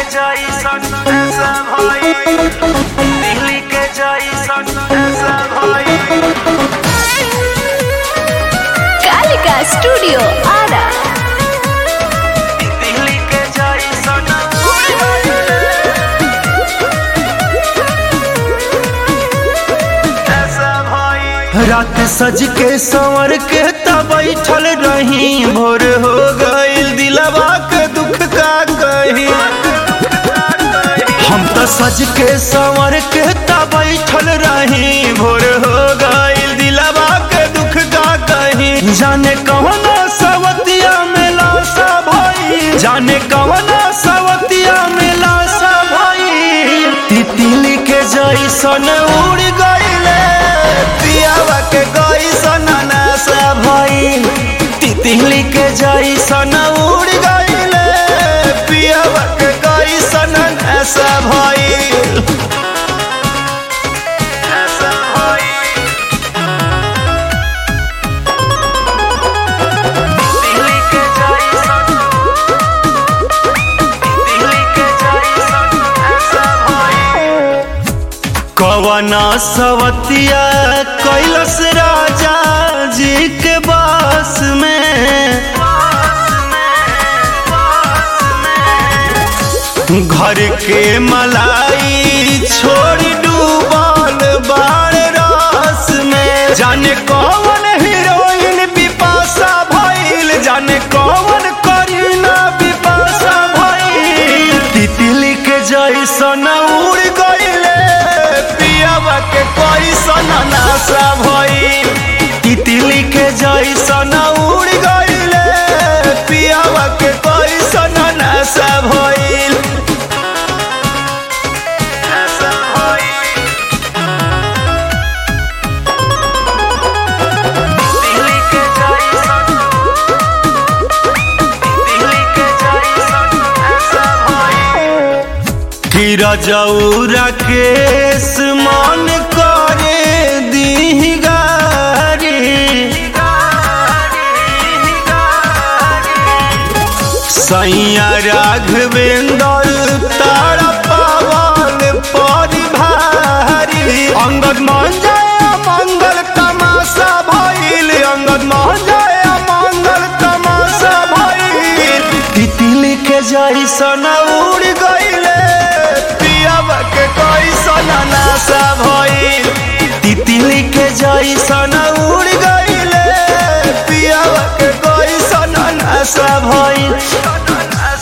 जैसन ऐसा भाई दिल्ली के जैसन ऐसा भाई कालिका स्टूडियो आरा दिल्ली के जैसन ऐसा भाई रात सज के संवर के तब बैठल रही भोर हो गईल दिलवा के दुख का कही हम तो सज के संवर के तब बैठल रही भोर हो गईल दिलवा के दुख का कही जाने कौन सवतिया में लाशा भाई जाने कौन सवतिया में लाशा भाई तितली के जैसन उड़ गईले पियावा के गईसन नासा भई तितली के जैसन उड़ गईले पियावा के गईसन नासा भई ऐसा भाई दिल्ली के जैसन दिल्ली के जैसन ऐसा भाई कवना सवतिया कैलस राजा जी के बास में घर के मलाई छोड़ डूबल बार रास में जाने कौन हीरोइन बिपाशा भइल जाने कौन करीना बिपाशा भइल तितली के जैसन उड़ गईले पियावा के कैसन नाशा भइल तितली के जैसन उड़ गईले पियावा के कैसन नाशा भइल ऐसा भाई दिल्ली के जैसन दिल्ली के जैसन ऐसा भाई कि रजौरा केस मन करे दी गारी सैया राघवेंद्र तारा पावन परिभारी अंगद मान जाए मंगल तमाशा भइल अंगद मान जाए मंगल तमाशा भइल तितली के जैसन उड़ गईले पियावा के कैसन नाशा भइल तितली के जैसन उड़ गईले पियावा के कैसन नाशा भइल